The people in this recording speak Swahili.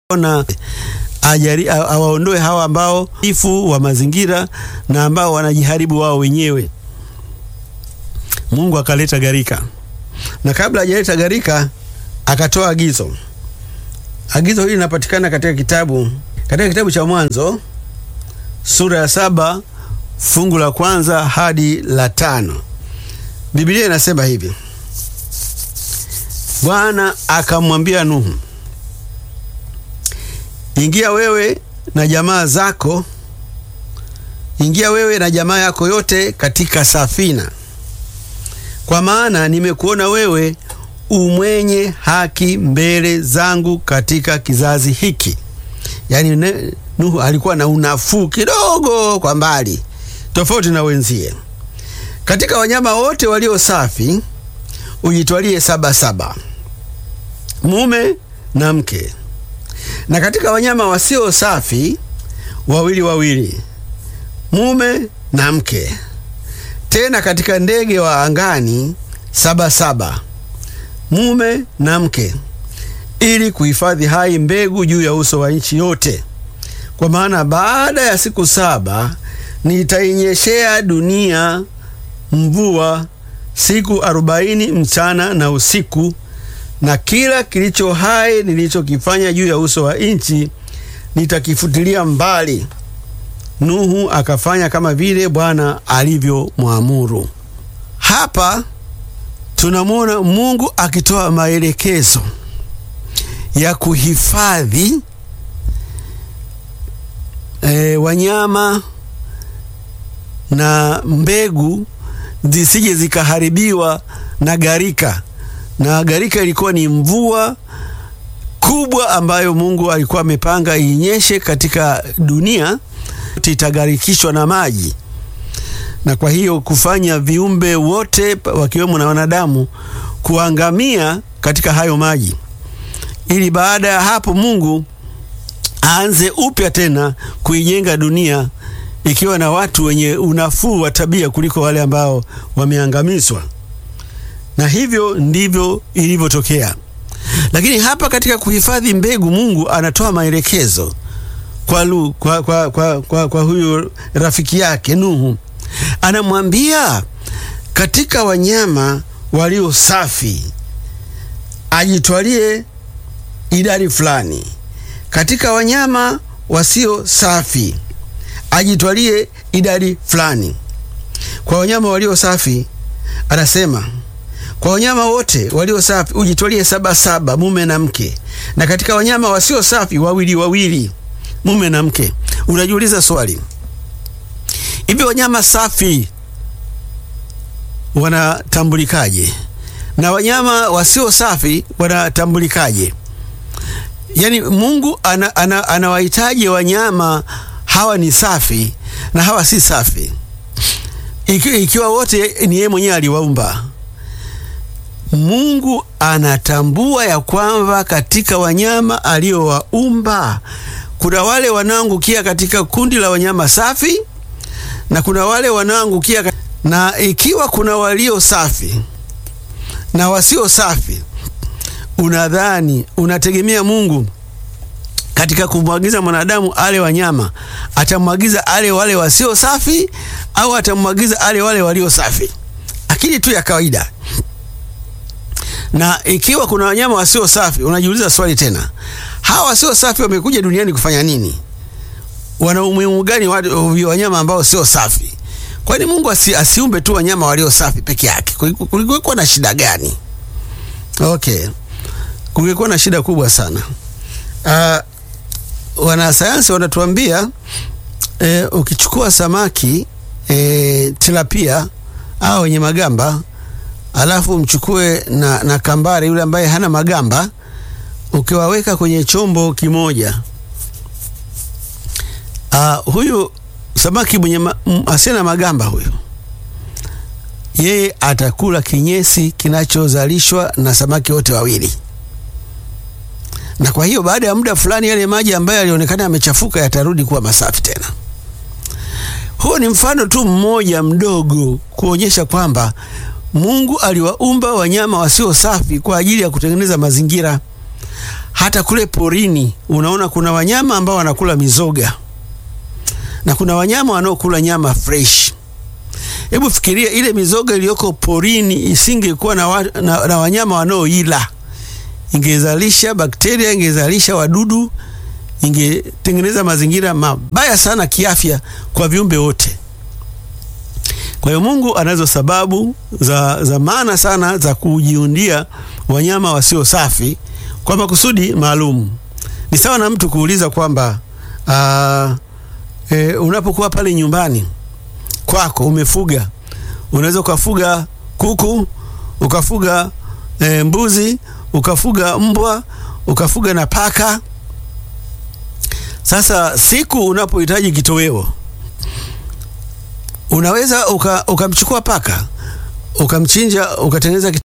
na ajari awaondoe hawa ambao ifu wa mazingira na ambao wanajiharibu wao wenyewe. Mungu akaleta gharika, na kabla hajaleta gharika akatoa agizo. Agizo hili linapatikana katika kitabu katika kitabu cha Mwanzo sura ya saba fungu la kwanza hadi la tano. Biblia inasema hivi: Bwana akamwambia Nuhu, ingia wewe na jamaa zako, ingia wewe na jamaa yako yote katika safina, kwa maana nimekuona wewe umwenye haki mbele zangu katika kizazi hiki. Yaani Nuhu alikuwa na unafuu kidogo kwa mbali, tofauti na wenzie. Katika wanyama wote walio safi ujitwalie saba saba, mume na mke, na katika wanyama wasio safi wawili wawili, mume na mke. Tena katika ndege wa angani saba saba, mume na mke, ili kuhifadhi hai mbegu juu ya uso wa nchi yote. Kwa maana baada ya siku saba nitainyeshea dunia mvua siku arobaini mchana na usiku, na kila kilicho hai nilichokifanya juu ya uso wa nchi nitakifutilia mbali. Nuhu akafanya kama vile Bwana alivyomwamuru. Hapa tunamwona Mungu akitoa maelekezo ya kuhifadhi e, wanyama na mbegu zisije zikaharibiwa na gharika. Na gharika ilikuwa ni mvua kubwa ambayo Mungu alikuwa amepanga inyeshe katika dunia, itagharikishwa na maji, na kwa hiyo kufanya viumbe wote wakiwemo na wanadamu kuangamia katika hayo maji, ili baada ya hapo Mungu aanze upya tena kuijenga dunia ikiwa na watu wenye unafuu wa tabia kuliko wale ambao wameangamizwa. Na hivyo ndivyo ilivyotokea. Lakini hapa katika kuhifadhi mbegu, Mungu anatoa maelekezo kwa, lu, kwa, kwa, kwa, kwa, kwa huyu rafiki yake Nuhu, anamwambia katika wanyama walio safi ajitwalie idadi fulani, katika wanyama wasio safi ajitwalie idadi fulani. Kwa wanyama walio safi anasema, kwa wanyama wote walio safi ujitwalie saba saba, mume na mke, na katika wanyama wasio safi wawili wawili, mume na mke. Unajiuliza swali, hivi wanyama safi wanatambulikaje na wanyama wasio safi wanatambulikaje? Yaani Mungu anawahitaji ana, ana wanyama hawa ni safi na hawa si safi, ikiwa, ikiwa wote ni yeye mwenyewe aliwaumba. Mungu anatambua ya kwamba katika wanyama aliowaumba kuna wale wanaoangukia katika kundi la wanyama safi na kuna wale wanaoangukia, na ikiwa kuna walio safi na wasio safi, unadhani unategemea Mungu katika kumwagiza mwanadamu ale wanyama, atamwagiza ale wale wasio safi au atamwagiza ale wale walio safi? Akili tu ya kawaida. Na ikiwa kuna wanyama wasio safi, unajiuliza swali tena, hawa wasio safi wamekuja duniani kufanya nini? Wana umuhimu gani wanyama ambao sio safi? Kwani Mungu asi, asiumbe tu wanyama walio safi peke yake? Kulikuwa na shida gani? Okay, kulikuwa na shida kubwa sana. Uh, wanasayansi wanatuambia e, ukichukua samaki e, tilapia au wenye magamba alafu mchukue na, na kambare yule ambaye hana magamba, ukiwaweka kwenye chombo kimoja, uh, huyu samaki mwenye ma, asiye na magamba huyu yeye atakula kinyesi kinachozalishwa na samaki wote wawili na kwa hiyo baada ya muda fulani yale maji ambayo yalionekana yamechafuka yatarudi kuwa masafi tena. Huo ni mfano tu mmoja mdogo kuonyesha kwamba Mungu aliwaumba wanyama wasio safi kwa ajili ya kutengeneza mazingira. hata kule porini unaona kuna wanyama ambao wanakula mizoga na kuna wanyama wanaokula nyama fresh. Hebu fikiria ile mizoga iliyoko porini isingekuwa na, wa, na, na wanyama wanaoila, ingezalisha bakteria, ingezalisha wadudu, ingetengeneza mazingira mabaya sana kiafya kwa viumbe wote. Kwa hiyo Mungu anazo sababu za, za maana sana za kujiundia wanyama wasio safi kwa makusudi maalum. Ni sawa na mtu kuuliza kwamba uh, e, unapokuwa pale nyumbani kwako umefuga, unaweza ukafuga kuku, ukafuga e, mbuzi, ukafuga mbwa, ukafuga na paka. Sasa siku unapohitaji kitoweo unaweza ukamchukua uka paka ukamchinja ukatengeneza